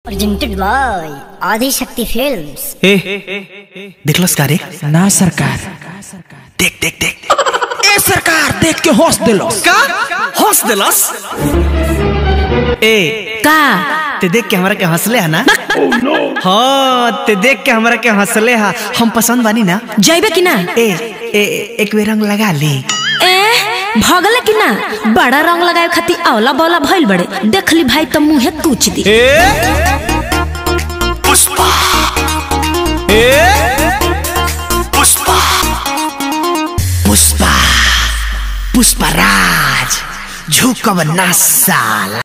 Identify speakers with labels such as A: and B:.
A: presented by Adi Shakti Films.
B: ए देखलस का रे
C: ना सरकार
B: देख देख देख
C: ए सरकार देख के हंस दिलो
B: का हंस देलस ए
D: का
B: ते देख के हमरा के हंसले है ना हाँ ते देख के हमरा के हंसले हा हम पसंद बानी ना
D: जैबे कि ना
B: ए ए एक बेर रंग लगा ली
D: ए भगले कि ना बड़ा रंग लगाए खातिर औला बौला भइल बड़े देखली भाई तो मुंहे कूच दी
B: पुष्पा ए पुष्पा पुष्पा पुष्पराज झुकब ना साला